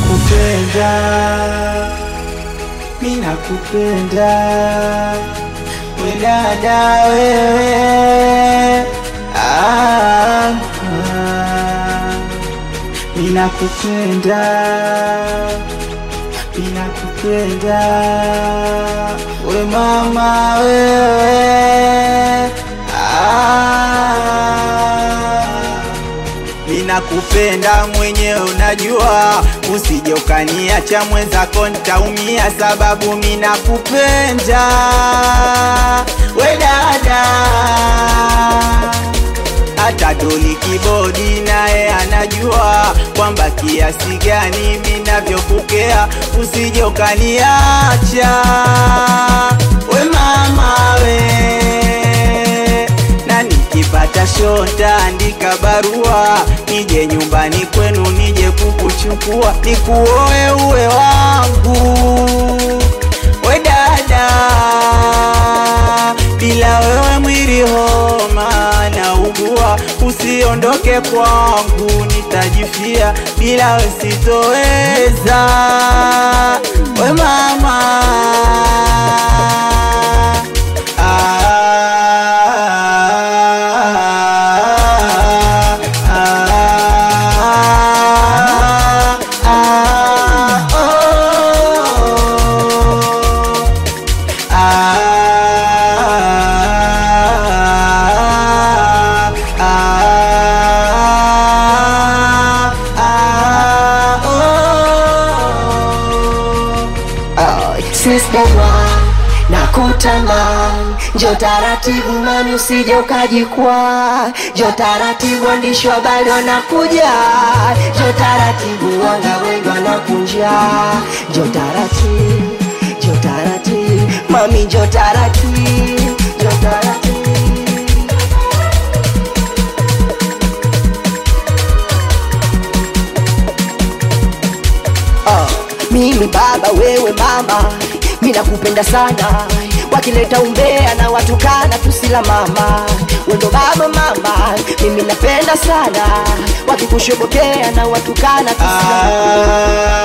nakupenda, mi nakupenda, we dada wewe, ah, ah, mi nakupenda, mi nakupenda, we mama wewe, ah, Ninakupenda mwenyewe unajua, usije ukaniacha mwenzako nitaumia, sababu minakupenda we dada. Hata Doli Kibodi naye anajua kwamba kiasi gani minavyokukea, usije ukaniacha we mama we na nikipata shota andika barua nije nyumbani kwenu nije kukuchukua nikuoe uwe wangu we dada bila wewe mwili homa na ugua usiondoke kwangu nitajifia bila we sitoweza we mama Sister na kutamani, njo taratibu mani, usije ukajikwaa. Njo taratibu, waandishi wa habari wanakuja. Njo taratibu, wanga wengi wanakunja. Njo taratibu, njo taratibu mami, njo taratibu, njo taratibu Ah, mimi baba wewe mama mi nakupenda sana wakileta umbea na watukana tusila mama wendo baba mama mimi napenda sana wakikushobokea na watukana tusila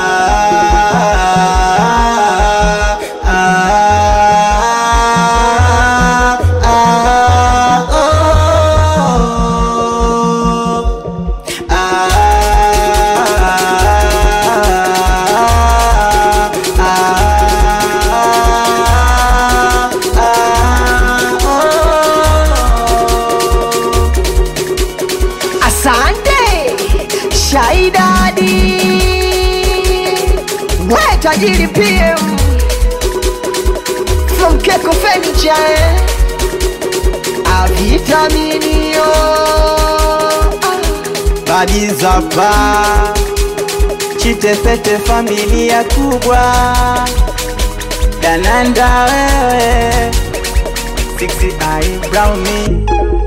Asante Shaidadi, we tajiri PM from Keko Furniture, eh? avitaminio Badizapa Chitepete familia kubwa Dananda wewe Sixty eye brown me